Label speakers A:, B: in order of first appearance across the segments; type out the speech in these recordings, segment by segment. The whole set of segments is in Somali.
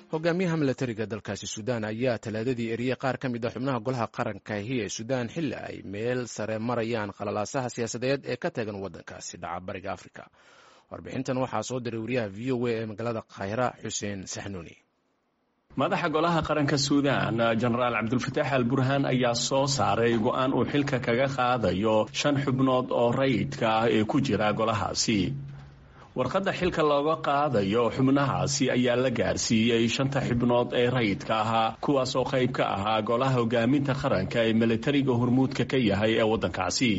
A: hogaamiyaha milatariga dalkaasi suudaan ayaa talaadadii eriyey qaar ka mid a xubnaha golaha qarankahi ee suudaan xilli ay meel sare marayaan qalalaasaha siyaasadeed ee ka tagan waddankaasi dhaca bariga afrika warbixintan waxaa soo diray wariyaha v o a ee magaalada khayra xuseen saxnuuni
B: madaxa golaha qaranka suudaan jenaraal cabdulfataax al burhaan ayaa soo saaray go-aan uu xilka kaga qaadayo shan xubnood oo rayidka ah ee ku jira golahaasi warqadda xilka looga qaadayo xubnahaasi ayaa la gaarsiiyey shanta xubnood ee rayidka ahaa kuwaas oo qayb ka ahaa golaha hogaaminta qaranka ee militariga hormuudka ka yahay ee waddankaasi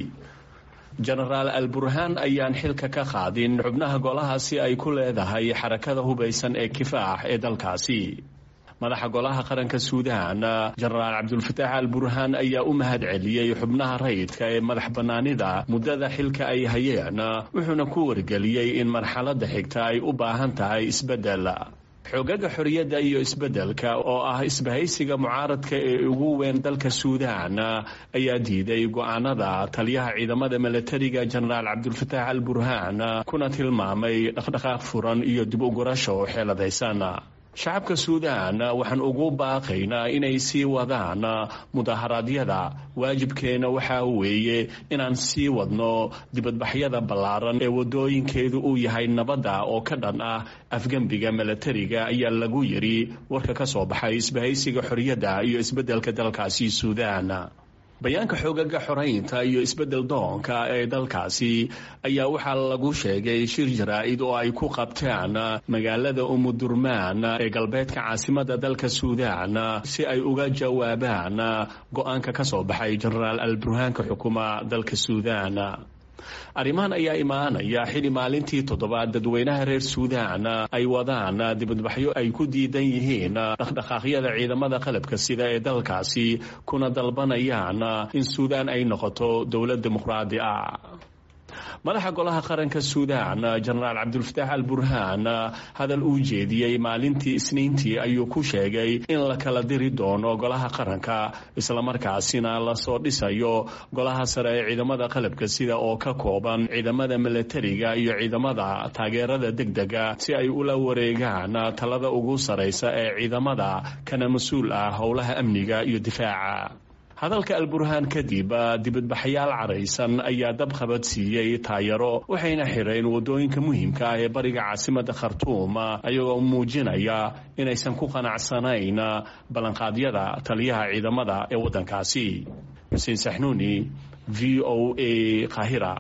B: jenaraal al burhaan ayaan xilka ka qaadin xubnaha golahaasi ay ku leedahay xarakada hubaysan ee kifaax ee dalkaasi madaxa golaha qaranka suudaan jenaraal cabdulfataax al burhaan ayaa u mahad celiyey xubnaha rayidka ee madax bannaanida muddada xilka ay hayeen wuxuuna ku wargeliyey in marxaladda xigta ay u baahan tahay isbeddel xoogaga xorriyadda iyo isbeddelka oo ah isbahaysiga mucaaradka ee ugu weyn dalka suudaan ayaa diiday go-aanada taliyaha ciidamada milatariga jenaraal cabdulfataax al burhaan kuna tilmaamay dhaqdhaqaaq furan iyo dib u gurasho xeeladaysan shacabka suudaan waxaan ugu baaqaynaa inay sii wadaan mudaharaadyada waajibkeena waxaa weeye inaan sii wadno dibadbaxyada ballaaran ee wadooyinkeedu uu yahay nabadda oo ka dhan ah afgembiga milatariga ayaa lagu yidhi warka ka soo baxay isbahaysiga xorriyadda iyo isbeddelka dalkaasi suudaan bayaanka xoogaga xoraynta iyo isbeddel doonka ee dalkaasi ayaa waxaa lagu sheegay shir jaraa-id oo ay ku qabtaan magaalada umudurmaan ee galbeedka caasimada dalka suudaan si ay uga jawaabaan go-aanka ka soo baxay jenaraal al burhaanka xukuma dalka suudaan arrimahan ayaa imaanaya xili maalintii toddobaad dadweynaha reer suudaan ay wadaan dibadbaxyo ay ku diidan yihiin dhaqdhaqaaqyada ciidamada qalabka sida ee dalkaasi kuna dalbanayaan in suudaan ay noqoto dowlad dimuqraadi ah madaxa golaha qaranka suudaan jenaraal cabdulfataax al burhaan hadal uu jeediyey maalintii isniintii ayuu ku sheegay in la kala diri doono golaha qaranka islamarkaasina lasoo dhisayo golaha sare ee ciidamada qalabka sida oo ka kooban ciidamada milatariga iyo ciidamada taageerada degdega si ay ula wareegaan talada ugu saraysa ee ciidamada kana mas-uul ah howlaha amniga iyo difaaca hadalka alburhaan kadib dibadbaxayaal caraysan ayaa dab qabad siiyey taayaro waxayna xireen wadooyinka muhiimka ah ee bariga caasimada khartuum ayagoo muujinaya inaysan ku qanacsanayn ballanqaadyada taliyaha ciidamada ee waddankaasi xuseen saxnuuni v o a kahira